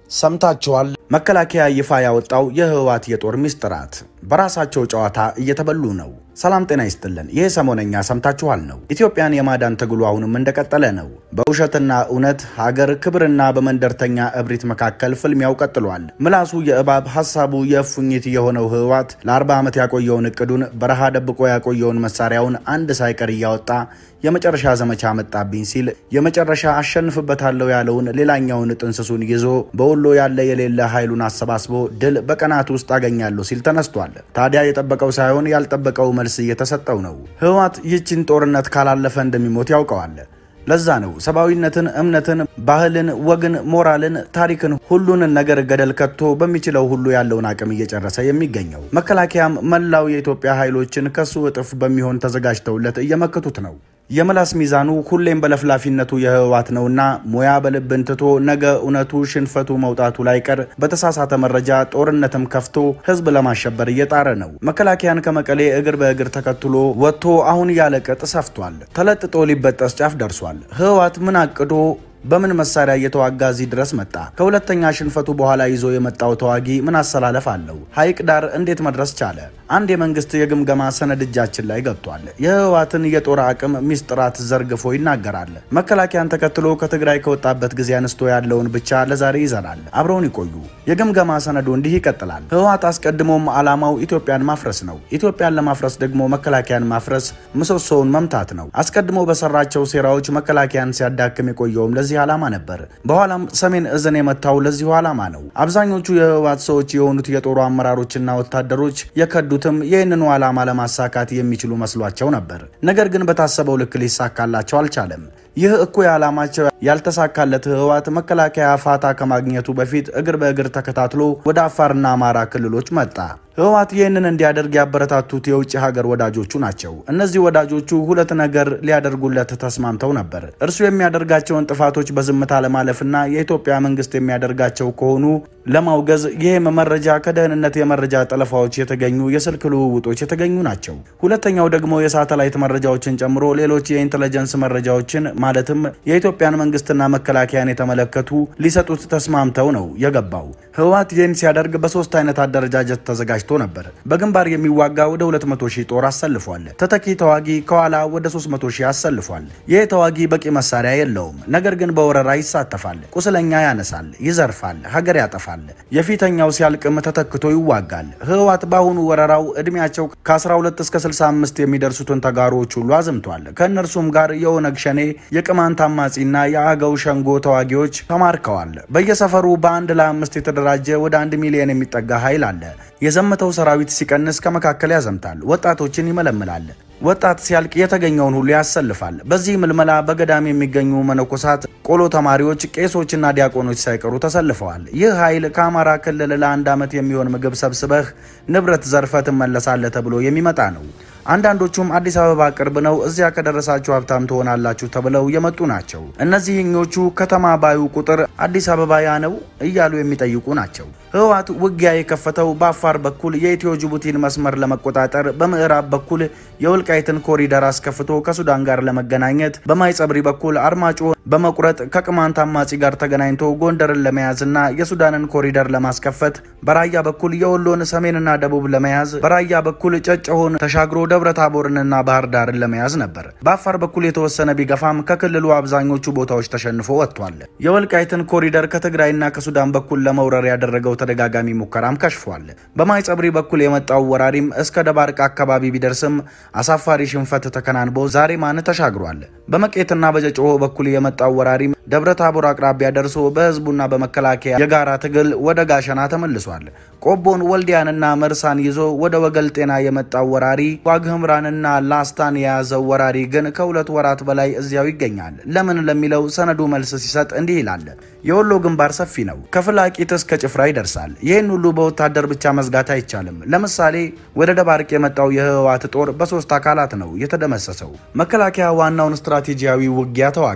ሰምታችኋል። መከላከያ ይፋ ያወጣው የህወሓት የጦር ሚስጥራት በራሳቸው ጨዋታ እየተበሉ ነው። ሰላም ጤና ይስጥልን። ይህ ሰሞነኛ ሰምታችኋል ነው። ኢትዮጵያን የማዳን ትግሉ አሁንም እንደቀጠለ ነው። በውሸትና እውነት ሀገር ክብርና በመንደርተኛ እብሪት መካከል ፍልሚያው ቀጥሏል። ምላሱ የእባብ ሀሳቡ የእፉኝት የሆነው ህወሓት ለ40 ዓመት ያቆየውን እቅዱን በረሃ ደብቆ ያቆየውን መሳሪያውን አንድ ሳይቀር እያወጣ የመጨረሻ ዘመቻ መጣብኝ ሲል የመጨረሻ አሸንፍበታለሁ ያለውን ሌላኛውን ጥንስሱን ይዞ በወሎ ያለ የሌለ ኃይሉን አሰባስቦ ድል በቀናት ውስጥ አገኛለሁ ሲል ተነስቷል። ታዲያ የጠበቀው ሳይሆን ያልጠበቀው መልስ እየተሰጠው ነው። ህወሓት ይህችን ጦርነት ካላለፈ እንደሚሞት ያውቀዋል። ለዛ ነው ሰብአዊነትን፣ እምነትን፣ ባህልን፣ ወግን፣ ሞራልን፣ ታሪክን ሁሉንን ነገር ገደል ከቶ በሚችለው ሁሉ ያለውን አቅም እየጨረሰ የሚገኘው። መከላከያም መላው የኢትዮጵያ ኃይሎችን ከሱ እጥፍ በሚሆን ተዘጋጅተውለት እየመከቱት ነው። የምላስ ሚዛኑ ሁሌም በለፍላፊነቱ የህወሓት ነውና ሙያ በልብን ትቶ ነገ እውነቱ ሽንፈቱ መውጣቱ ላይቀር በተሳሳተ መረጃ ጦርነትም ከፍቶ ህዝብ ለማሸበር እየጣረ ነው። መከላከያን ከመቀሌ እግር በእግር ተከትሎ ወጥቶ አሁን ያለ ቅጥ ሰፍቷል። ተለጥጦ ሊበጠስ ጫፍ ደርሷል። ህወሓት ምን አቅዶ በምን መሳሪያ እየተዋጋ እዚህ ድረስ መጣ? ከሁለተኛ ሽንፈቱ በኋላ ይዞ የመጣው ተዋጊ ምን አሰላለፍ አለው? ሐይቅ ዳር እንዴት መድረስ ቻለ? አንድ የመንግስት የግምገማ ሰነድ እጃችን ላይ ገብቷል። የህወሓትን የጦር አቅም ሚስጥራት ዘርግፎ ይናገራል። መከላከያን ተከትሎ ከትግራይ ከወጣበት ጊዜ አንስቶ ያለውን ብቻ ለዛሬ ይዘናል። አብረውን ይቆዩ። የግምገማ ሰነዱ እንዲህ ይቀጥላል። ህወሓት አስቀድሞም ዓላማው ኢትዮጵያን ማፍረስ ነው። ኢትዮጵያን ለማፍረስ ደግሞ መከላከያን ማፍረስ፣ ምሰሶውን መምታት ነው። አስቀድሞ በሰራቸው ሴራዎች መከላከያን ሲያዳክም የቆየውም ለዚህ ዓላማ ነበር። በኋላም ሰሜን እዝን የመታው ለዚሁ ዓላማ ነው። አብዛኞቹ የህወሓት ሰዎች የሆኑት የጦሩ አመራሮችና ወታደሮች የከዱትም ይህንኑ ዓላማ ለማሳካት የሚችሉ መስሏቸው ነበር። ነገር ግን በታሰበው ልክ ሊሳካላቸው አልቻለም። ይህ እኩይ ዓላማቸው ያልተሳካለት ህወሓት መከላከያ ፋታ ከማግኘቱ በፊት እግር በእግር ተከታትሎ ወደ አፋርና አማራ ክልሎች መጣ። ህወሓት ይህንን እንዲያደርግ ያበረታቱት የውጭ ሀገር ወዳጆቹ ናቸው። እነዚህ ወዳጆቹ ሁለት ነገር ሊያደርጉለት ተስማምተው ነበር። እርሱ የሚያደርጋቸውን ጥፋቶች በዝምታ ለማለፍና የኢትዮጵያ መንግስት የሚያደርጋቸው ከሆኑ ለማውገዝ፣ ይህም መረጃ ከደህንነት የመረጃ ጠለፋዎች የተገኙ የስልክ ልውውጦች የተገኙ ናቸው። ሁለተኛው ደግሞ የሳተላይት መረጃዎችን ጨምሮ ሌሎች የኢንቴሊጀንስ መረጃዎችን ማለትም የኢትዮጵያን መንግስትና መከላከያን የተመለከቱ ሊሰጡት ተስማምተው ነው የገባው። ህወሓት ይህን ሲያደርግ በሶስት አይነት አደረጃጀት ተዘጋጅ ነበር። በግንባር የሚዋጋ ወደ 200 ሺህ ጦር አሰልፏል። ተተኪ ተዋጊ ከኋላ ወደ 300 ሺህ አሰልፏል። ይህ ተዋጊ በቂ መሳሪያ የለውም፣ ነገር ግን በወረራ ይሳተፋል፣ ቁስለኛ ያነሳል፣ ይዘርፋል፣ ሀገር ያጠፋል። የፊተኛው ሲያልቅም ተተክቶ ይዋጋል። ህወሓት በአሁኑ ወረራው እድሜያቸው ከ12 እስከ 65 የሚደርሱትን ተጋሮዎች ሁሉ አዝምቷል። ከእነርሱም ጋር የኦነግ ሸኔ፣ የቅማንት አማጺና የአገው ሸንጎ ተዋጊዎች ተማርከዋል። በየሰፈሩ በአንድ ለአምስት የተደራጀ ወደ አንድ ሚሊዮን የሚጠጋ ኃይል አለ። የዘመተው ሰራዊት ሲቀንስ ከመካከል ያዘምታል፣ ወጣቶችን ይመለምላል። ወጣት ሲያልቅ የተገኘውን ሁሉ ያሰልፋል። በዚህ ምልመላ በገዳም የሚገኙ መነኮሳት፣ ቆሎ ተማሪዎች፣ ቄሶችና ዲያቆኖች ሳይቀሩ ተሰልፈዋል። ይህ ኃይል ከአማራ ክልል ለአንድ ዓመት የሚሆን ምግብ ሰብስበህ ንብረት ዘርፈ ትመለሳለህ ተብሎ የሚመጣ ነው። አንዳንዶቹም አዲስ አበባ ቅርብ ነው፣ እዚያ ከደረሳችሁ ሀብታም ትሆናላችሁ ተብለው የመጡ ናቸው። እነዚህኞቹ ከተማ ባዩ ቁጥር አዲስ አበባ ያ ነው እያሉ የሚጠይቁ ናቸው። ህወሓት ውጊያ የከፈተው በአፋር በኩል የኢትዮ ጅቡቲን መስመር ለመቆጣጠር፣ በምዕራብ በኩል የወልቃይትን ኮሪደር አስከፍቶ ከሱዳን ጋር ለመገናኘት፣ በማይጸብሪ በኩል አርማጮ በመቁረጥ ከቅማንት አማጺ ጋር ተገናኝቶ ጎንደርን ለመያዝና የሱዳንን ኮሪደር ለማስከፈት፣ በራያ በኩል የወሎን ሰሜንና ደቡብ ለመያዝ፣ በራያ በኩል ጨጨሆን ተሻግሮ ደብረ ታቦርንና ባህር ዳርን ለመያዝ ነበር። በአፋር በኩል የተወሰነ ቢገፋም ከክልሉ አብዛኞቹ ቦታዎች ተሸንፎ ወጥቷል። የወልቃይትን ኮሪደር ከትግራይና ከሱዳን በኩል ለመውረር ያደረገው ተደጋጋሚ ሙከራም ከሽፏል። በማይጸብሪ በኩል የመጣው ወራሪም እስከ ደባርቅ አካባቢ ቢደርስም አሳፋሪ ሽንፈት ተከናንቦ ዛሬማን ተሻግሯል። በመቄትና በጨጨሆ በኩል የመጣው ወራሪም ደብረ ታቦር አቅራቢያ ደርሶ በህዝቡና በመከላከያ የጋራ ትግል ወደ ጋሸና ተመልሷል። ቆቦን፣ ወልዲያንና መርሳን ይዞ ወደ ወገል ጤና የመጣው ወራሪ ዋግህምራንና ላስታን የያዘው ወራሪ ግን ከሁለት ወራት በላይ እዚያው ይገኛል። ለምን ለሚለው ሰነዱ መልስ ሲሰጥ እንዲህ ይላል። የወሎ ግንባር ሰፊ ነው። ከፍላቂት እስከ ጭፍራ ይደርሳል። ይህን ሁሉ በወታደር ብቻ መዝጋት አይቻልም። ለምሳሌ ወደ ደባርቅ የመጣው የህወሓት ጦር በሶስት አካላት ነው የተደመሰሰው። መከላከያ ዋናውን ስትራቴጂያዊ ውጊያ ተዋጋ።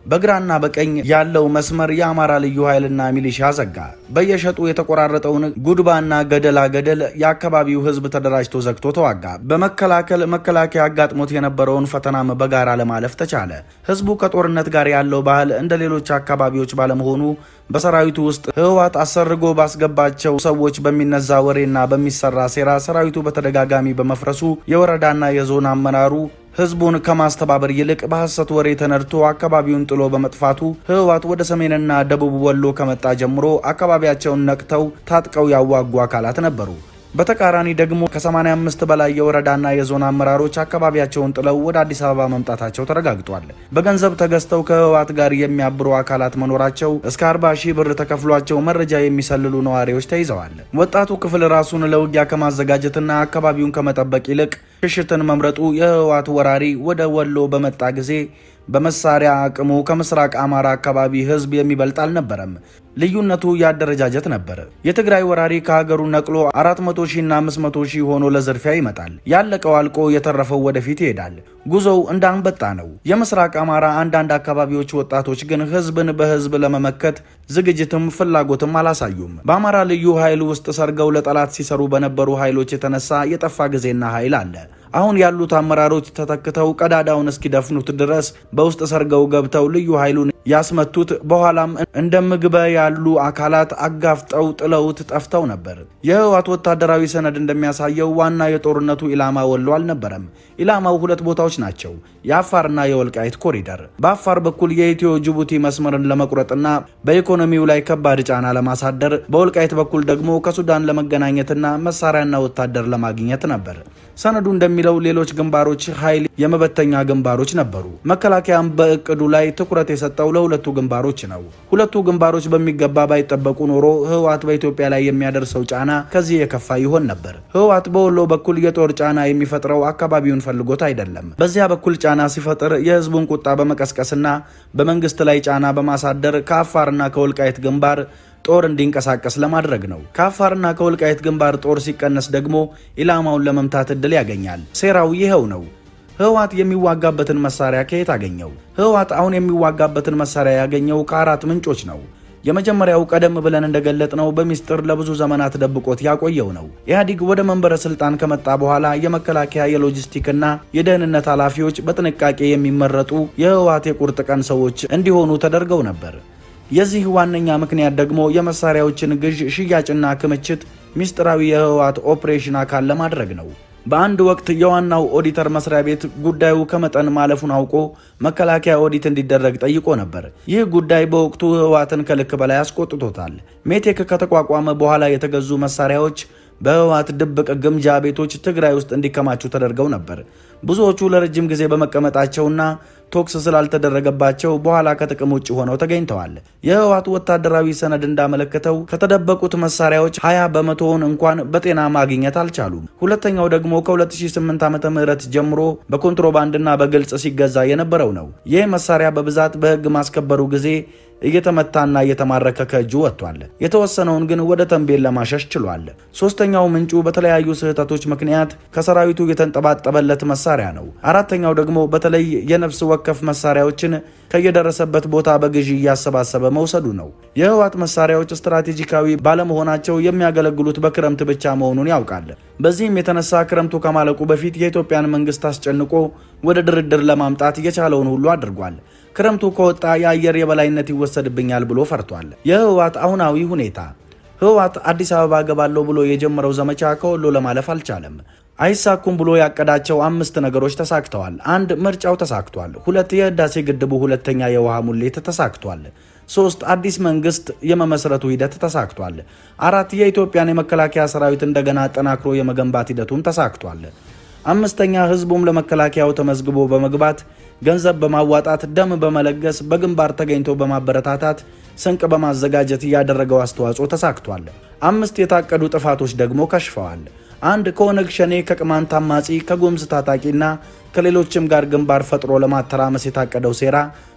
በግራና በቀኝ ያለው መስመር የአማራ ልዩ ኃይልና ሚሊሻ ዘጋ። በየሸጡ የተቆራረጠውን ጉድባና ገደላ ገደል የአካባቢው ህዝብ ተደራጅቶ ዘግቶ ተዋጋ። በመከላከል መከላከያ አጋጥሞት የነበረውን ፈተናም በጋራ ለማለፍ ተቻለ። ህዝቡ ከጦርነት ጋር ያለው ባህል እንደ ሌሎች አካባቢዎች ባለመሆኑ በሰራዊቱ ውስጥ ህወሓት አሰርጎ ባስገባቸው ሰዎች በሚነዛ ወሬና በሚሰራ ሴራ ሰራዊቱ በተደጋጋሚ በመፍረሱ የወረዳና የዞን አመራሩ ህዝቡን ከማስተባበር ይልቅ በሐሰት ወሬ ተነድቶ አካባቢውን ጥሎ በመጥፋቱ ህወሓት ወደ ሰሜንና ደቡብ ወሎ ከመጣ ጀምሮ አካባቢያቸውን ነቅተው ታጥቀው ያዋጉ አካላት ነበሩ። በተቃራኒ ደግሞ ከ85 በላይ የወረዳና የዞን አመራሮች አካባቢያቸውን ጥለው ወደ አዲስ አበባ መምጣታቸው ተረጋግጧል። በገንዘብ ተገዝተው ከህወሓት ጋር የሚያብሩ አካላት መኖራቸው እስከ 40 ሺህ ብር ተከፍሏቸው መረጃ የሚሰልሉ ነዋሪዎች ተይዘዋል። ወጣቱ ክፍል ራሱን ለውጊያ ከማዘጋጀትና አካባቢውን ከመጠበቅ ይልቅ ሽሽትን መምረጡ የህወሓት ወራሪ ወደ ወሎ በመጣ ጊዜ በመሳሪያ አቅሙ ከምስራቅ አማራ አካባቢ ህዝብ የሚበልጥ አልነበረም። ልዩነቱ የአደረጃጀት ነበር። የትግራይ ወራሪ ከሀገሩ ነቅሎ 400 ሺና 500 ሺህ ሆኖ ለዝርፊያ ይመጣል። ያለቀው አልቆ የተረፈው ወደፊት ይሄዳል። ጉዞው እንደ አንበጣ ነው። የምስራቅ አማራ አንዳንድ አካባቢዎች ወጣቶች ግን ህዝብን በህዝብ ለመመከት ዝግጅትም ፍላጎትም አላሳዩም። በአማራ ልዩ ኃይል ውስጥ ሰርገው ለጠላት ሲሰሩ በነበሩ ኃይሎች የተነሳ የጠፋ ጊዜና ኃይል አለ። አሁን ያሉት አመራሮች ተተክተው ቀዳዳውን እስኪደፍኑት ድረስ በውስጥ ሰርገው ገብተው ልዩ ኃይሉን ያስመቱት በኋላም እንደ ምግበ ያሉ አካላት አጋፍጠው ጥለውት ጠፍተው ነበር። የህወሓት ወታደራዊ ሰነድ እንደሚያሳየው ዋና የጦርነቱ ኢላማ ወሎ አልነበረም። ኢላማው ሁለት ቦታዎች ናቸው፣ የአፋርና የወልቃይት ኮሪደር። በአፋር በኩል የኢትዮ ጅቡቲ መስመርን ለመቁረጥና በኢኮኖሚው ላይ ከባድ ጫና ለማሳደር፣ በወልቃይት በኩል ደግሞ ከሱዳን ለመገናኘትና መሳሪያና ወታደር ለማግኘት ነበር። ሰነዱ እንደሚለው ሌሎች ግንባሮች ኃይል የመበተኛ ግንባሮች ነበሩ። መከላከያም በእቅዱ ላይ ትኩረት የሰጠው ለሁለቱ ግንባሮች ነው። ሁለቱ ግንባሮች በሚገባ ባይጠበቁ ኖሮ ህወሓት በኢትዮጵያ ላይ የሚያደርሰው ጫና ከዚህ የከፋ ይሆን ነበር። ህወሓት በወሎ በኩል የጦር ጫና የሚፈጥረው አካባቢውን ፈልጎት አይደለም። በዚያ በኩል ጫና ሲፈጥር የህዝቡን ቁጣ በመቀስቀስና በመንግስት ላይ ጫና በማሳደር ከአፋርና ከወልቃይት ግንባር ጦር እንዲንቀሳቀስ ለማድረግ ነው። ከአፋርና ከወልቃይት ግንባር ጦር ሲቀነስ ደግሞ ኢላማውን ለመምታት እድል ያገኛል። ሴራው ይኸው ነው። ህወሓት የሚዋጋበትን መሳሪያ ከየት አገኘው? ህወሓት አሁን የሚዋጋበትን መሳሪያ ያገኘው ከአራት ምንጮች ነው። የመጀመሪያው ቀደም ብለን እንደገለጥነው በሚስጥር ለብዙ ዘመናት ደብቆት ያቆየው ነው። ኢህአዲግ ወደ መንበረ ስልጣን ከመጣ በኋላ የመከላከያ የሎጂስቲክና የደህንነት ኃላፊዎች በጥንቃቄ የሚመረጡ የህወሓት የቁርጥ ቀን ሰዎች እንዲሆኑ ተደርገው ነበር። የዚህ ዋነኛ ምክንያት ደግሞ የመሳሪያዎችን ግዥ፣ ሽያጭና ክምችት ሚስጥራዊ የህወሓት ኦፕሬሽን አካል ለማድረግ ነው። በአንድ ወቅት የዋናው ኦዲተር መስሪያ ቤት ጉዳዩ ከመጠን ማለፉን አውቆ መከላከያ ኦዲት እንዲደረግ ጠይቆ ነበር። ይህ ጉዳይ በወቅቱ ህወሓትን ከልክ በላይ አስቆጥቶታል። ሜቴክ ከተቋቋመ በኋላ የተገዙ መሳሪያዎች በህወሓት ድብቅ ግምጃ ቤቶች ትግራይ ውስጥ እንዲከማቹ ተደርገው ነበር። ብዙዎቹ ለረጅም ጊዜ በመቀመጣቸውና ቶክስ ስላልተደረገባቸው በኋላ ከጥቅም ውጭ ሆነው ተገኝተዋል። የህወሓት ወታደራዊ ሰነድ እንዳመለከተው ከተደበቁት መሳሪያዎች 20 በመቶውን እንኳን በጤና ማግኘት አልቻሉም። ሁለተኛው ደግሞ ከ2008 ዓ ም ጀምሮ በኮንትሮባንድና በግልጽ ሲገዛ የነበረው ነው። ይህ መሳሪያ በብዛት በህግ ማስከበሩ ጊዜ እየተመታና እየተማረከ ከእጁ ወጥቷል። የተወሰነውን ግን ወደ ተንቤን ለማሸሽ ችሏል። ሶስተኛው ምንጩ በተለያዩ ስህተቶች ምክንያት ከሰራዊቱ የተንጠባጠበለት መሳሪያ ነው። አራተኛው ደግሞ በተለይ የነፍስ ወከፍ መሳሪያዎችን ከየደረሰበት ቦታ በግዢ እያሰባሰበ መውሰዱ ነው። የህወሓት መሳሪያዎች ስትራቴጂካዊ ባለመሆናቸው የሚያገለግሉት በክረምት ብቻ መሆኑን ያውቃል። በዚህም የተነሳ ክረምቱ ከማለቁ በፊት የኢትዮጵያን መንግስት አስጨንቆ ወደ ድርድር ለማምጣት የቻለውን ሁሉ አድርጓል። ክረምቱ ከወጣ የአየር የበላይነት ይወሰድብኛል ብሎ ፈርቷል። የህወሓት አሁናዊ ሁኔታ ህወሓት አዲስ አበባ ገባለሁ ብሎ የጀመረው ዘመቻ ከወሎ ለማለፍ አልቻለም። አይሳኩም ብሎ ያቀዳቸው አምስት ነገሮች ተሳክተዋል። አንድ ምርጫው ተሳክቷል። ሁለት የህዳሴ ግድቡ ሁለተኛ የውሃ ሙሌት ተሳክቷል። ሶስት አዲስ መንግስት የመመስረቱ ሂደት ተሳክቷል። አራት የኢትዮጵያን የመከላከያ ሰራዊት እንደገና አጠናክሮ የመገንባት ሂደቱም ተሳክቷል። አምስተኛ ህዝቡም ለመከላከያው ተመዝግቦ በመግባት ገንዘብ በማዋጣት ደም በመለገስ በግንባር ተገኝቶ በማበረታታት ስንቅ በማዘጋጀት ያደረገው አስተዋጽኦ ተሳክቷል። አምስት የታቀዱ ጥፋቶች ደግሞ ከሽፈዋል። አንድ ከኦነግ ሸኔ፣ ከቅማንት አማጺ፣ ከጉምዝ ታጣቂና ከሌሎችም ጋር ግንባር ፈጥሮ ለማተራመስ የታቀደው ሴራ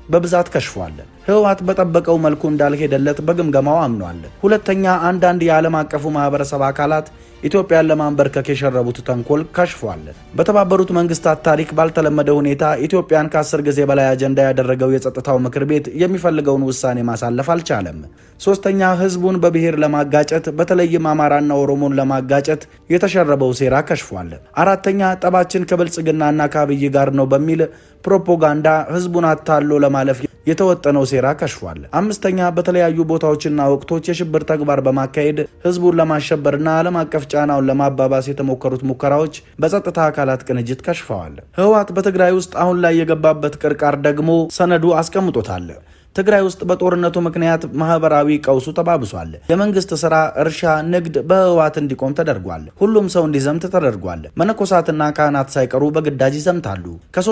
በብዛት ከሽፏል። ህወሓት በጠበቀው መልኩ እንዳልሄደለት በግምገማው አምኗል። ሁለተኛ አንዳንድ የዓለም አቀፉ ማህበረሰብ አካላት ኢትዮጵያን ለማንበርከክ የሸረቡት ተንኮል ከሽፏል። በተባበሩት መንግስታት ታሪክ ባልተለመደ ሁኔታ ኢትዮጵያን ከአስር ጊዜ በላይ አጀንዳ ያደረገው የጸጥታው ምክር ቤት የሚፈልገውን ውሳኔ ማሳለፍ አልቻለም። ሶስተኛ ህዝቡን በብሔር ለማጋጨት በተለይም አማራና ኦሮሞን ለማጋጨት የተሸረበው ሴራ ከሽፏል። አራተኛ ጠባችን ከብልጽግናና ከአብይ ጋር ነው በሚል ፕሮፓጋንዳ ህዝቡን አታሎ ለማለፍ የተወጠነው ሴራ ከሽፏል። አምስተኛ በተለያዩ ቦታዎችና ወቅቶች የሽብር ተግባር በማካሄድ ህዝቡን ለማሸበርና ዓለም አቀፍ ጫናውን ለማባባስ የተሞከሩት ሙከራዎች በጸጥታ አካላት ቅንጅት ከሽፈዋል። ህወሓት በትግራይ ውስጥ አሁን ላይ የገባበት ቅርቃር ደግሞ ሰነዱ አስቀምጦታል። ትግራይ ውስጥ በጦርነቱ ምክንያት ማህበራዊ ቀውሱ ተባብሷል። የመንግስት ስራ፣ እርሻ፣ ንግድ በህወሓት እንዲቆም ተደርጓል። ሁሉም ሰው እንዲዘምት ተደርጓል። መነኮሳትና ካህናት ሳይቀሩ በግዳጅ ይዘምታሉ።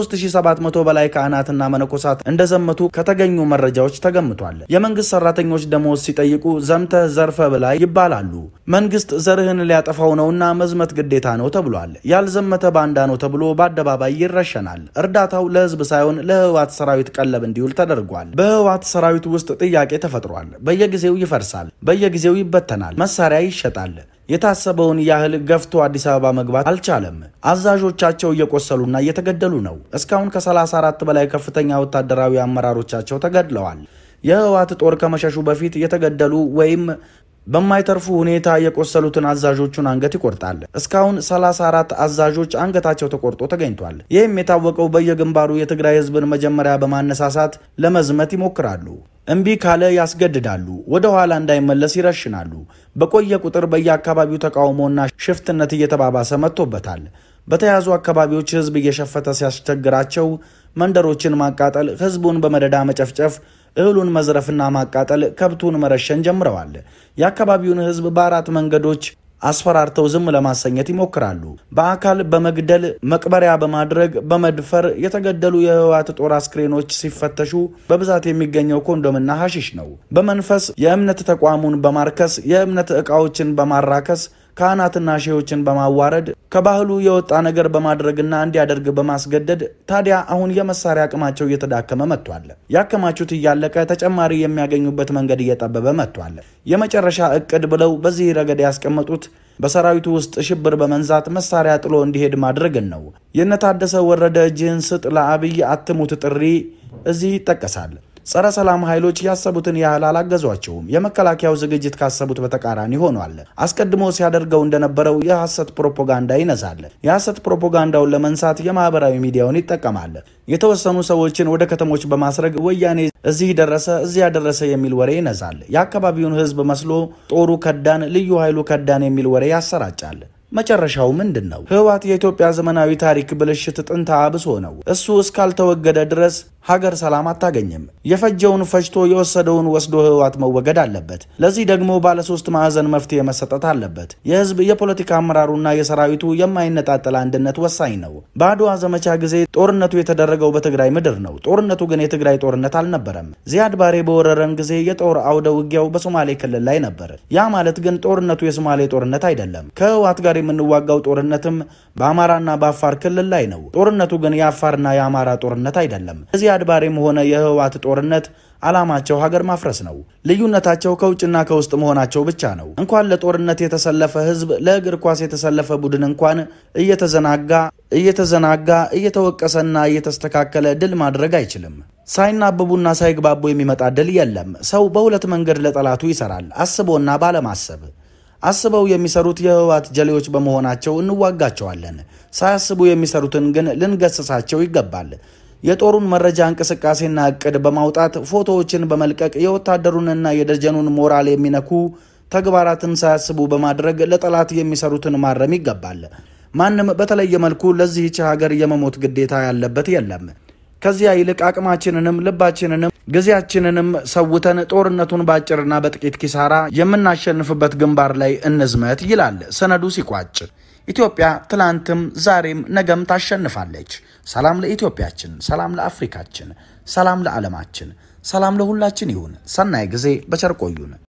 ከ3700 በላይ ካህናትና መነኮሳት እንደዘመቱ ከተገኙ መረጃዎች ተገምቷል። የመንግስት ሰራተኞች ደሞዝ ሲጠይቁ ዘምተህ ዘርፈ ብላ ይባላሉ። መንግስት ዘርህን ሊያጠፋው ነውና መዝመት ግዴታ ነው ተብሏል። ያልዘመተ ባንዳ ነው ተብሎ በአደባባይ ይረሸናል። እርዳታው ለህዝብ ሳይሆን ለህወሓት ሰራዊት ቀለብ እንዲውል ተደርጓል። በህወሓት ሰራዊት ውስጥ ጥያቄ ተፈጥሯል። በየጊዜው ይፈርሳል፣ በየጊዜው ይበተናል፣ መሳሪያ ይሸጣል። የታሰበውን ያህል ገፍቶ አዲስ አበባ መግባት አልቻለም። አዛዦቻቸው እየቆሰሉና እየተገደሉ ነው። እስካሁን ከ34 በላይ ከፍተኛ ወታደራዊ አመራሮቻቸው ተገድለዋል። የህወሓት ጦር ከመሸሹ በፊት የተገደሉ ወይም በማይተርፉ ሁኔታ የቆሰሉትን አዛዦቹን አንገት ይቆርጣል። እስካሁን 34 አዛዦች አንገታቸው ተቆርጦ ተገኝቷል። ይህም የታወቀው በየግንባሩ የትግራይ ህዝብን መጀመሪያ በማነሳሳት ለመዝመት ይሞክራሉ። እምቢ ካለ ያስገድዳሉ። ወደ ኋላ እንዳይመለስ ይረሽናሉ። በቆየ ቁጥር በየአካባቢው ተቃውሞና ሽፍትነት እየተባባሰ መጥቶበታል። በተያዙ አካባቢዎች ህዝብ እየሸፈተ ሲያስቸግራቸው መንደሮችን ማቃጠል፣ ህዝቡን በመደዳ መጨፍጨፍ እህሉን መዝረፍና ማቃጠል፣ ከብቱን መረሸን ጀምረዋል። የአካባቢውን ህዝብ በአራት መንገዶች አስፈራርተው ዝም ለማሰኘት ይሞክራሉ። በአካል በመግደል መቅበሪያ በማድረግ በመድፈር የተገደሉ የህወሓት ጦር አስክሬኖች ሲፈተሹ በብዛት የሚገኘው ኮንዶምና ሐሺሽ ነው። በመንፈስ የእምነት ተቋሙን በማርከስ የእምነት ዕቃዎችን በማራከስ ካህናትና ሼዎችን በማዋረድ ከባህሉ የወጣ ነገር በማድረግና እንዲያደርግ በማስገደድ ታዲያ አሁን የመሳሪያ አቅማቸው እየተዳከመ መጥቷል። ያከማቹት እያለቀ ተጨማሪ የሚያገኙበት መንገድ እየጠበበ መጥቷል። የመጨረሻ እቅድ ብለው በዚህ ረገድ ያስቀመጡት በሰራዊቱ ውስጥ ሽብር በመንዛት መሳሪያ ጥሎ እንዲሄድ ማድረግን ነው። የነታደሰ ወረደ እጅህን ስጥ ለአብይ አትሙት ጥሪ እዚህ ይጠቀሳል። ጸረ ሰላም ኃይሎች ያሰቡትን ያህል አላገዟቸውም። የመከላከያው ዝግጅት ካሰቡት በተቃራኒ ሆኗል። አስቀድሞ ሲያደርገው እንደነበረው የሐሰት ፕሮፓጋንዳ ይነዛል። የሐሰት ፕሮፓጋንዳውን ለመንሳት የማህበራዊ ሚዲያውን ይጠቀማል። የተወሰኑ ሰዎችን ወደ ከተሞች በማስረግ ወያኔ እዚህ ደረሰ፣ እዚያ ደረሰ የሚል ወሬ ይነዛል። የአካባቢውን ህዝብ መስሎ ጦሩ ከዳን፣ ልዩ ኃይሉ ከዳን የሚል ወሬ ያሰራጫል። መጨረሻው ምንድን ነው? ህወሓት የኢትዮጵያ ዘመናዊ ታሪክ ብልሽት ጥንተ አብሶ ነው። እሱ እስካልተወገደ ድረስ ሀገር ሰላም አታገኝም። የፈጀውን ፈጅቶ የወሰደውን ወስዶ ህወሓት መወገድ አለበት። ለዚህ ደግሞ ባለሶስት ማዕዘን መፍትሄ መሰጠት አለበት። የህዝብ የፖለቲካ አመራሩና የሰራዊቱ የማይነጣጠል አንድነት ወሳኝ ነው። በአድዋ ዘመቻ ጊዜ ጦርነቱ የተደረገው በትግራይ ምድር ነው። ጦርነቱ ግን የትግራይ ጦርነት አልነበረም። ዚያድ ባሬ በወረረን ጊዜ የጦር አውደ ውጊያው በሶማሌ ክልል ላይ ነበር። ያ ማለት ግን ጦርነቱ የሶማሌ ጦርነት አይደለም። ከህወሓት ጋር የምንዋጋው ጦርነትም በአማራና በአፋር ክልል ላይ ነው። ጦርነቱ ግን የአፋርና የአማራ ጦርነት አይደለም። ዚያድ ባሬም ሆነ የህወሓት ጦርነት ዓላማቸው ሀገር ማፍረስ ነው። ልዩነታቸው ከውጭና ከውስጥ መሆናቸው ብቻ ነው። እንኳን ለጦርነት የተሰለፈ ህዝብ ለእግር ኳስ የተሰለፈ ቡድን እንኳን እየተዘናጋ እየተዘናጋ እየተወቀሰና እየተስተካከለ ድል ማድረግ አይችልም። ሳይናበቡና ሳይግባቡ የሚመጣ ድል የለም። ሰው በሁለት መንገድ ለጠላቱ ይሰራል፣ አስቦና ባለማሰብ። አስበው የሚሰሩት የህወሓት ጀሌዎች በመሆናቸው እንዋጋቸዋለን። ሳያስቡ የሚሰሩትን ግን ልንገስሳቸው ይገባል። የጦሩን መረጃ እንቅስቃሴና እቅድ በማውጣት ፎቶዎችን በመልቀቅ የወታደሩንና የደጀኑን ሞራል የሚነኩ ተግባራትን ሳያስቡ በማድረግ ለጠላት የሚሰሩትን ማረም ይገባል። ማንም በተለየ መልኩ ለዚህች ሀገር የመሞት ግዴታ ያለበት የለም። ከዚያ ይልቅ አቅማችንንም ልባችንንም ጊዜያችንንም ሰውተን ጦርነቱን በአጭርና በጥቂት ኪሳራ የምናሸንፍበት ግንባር ላይ እንዝመት ይላል ሰነዱ ሲቋጭ። ኢትዮጵያ ትላንትም ዛሬም ነገም ታሸንፋለች። ሰላም ለኢትዮጵያችን፣ ሰላም ለአፍሪካችን፣ ሰላም ለዓለማችን፣ ሰላም ለሁላችን ይሁን። ሰናይ ጊዜ በቸር ቆዩን።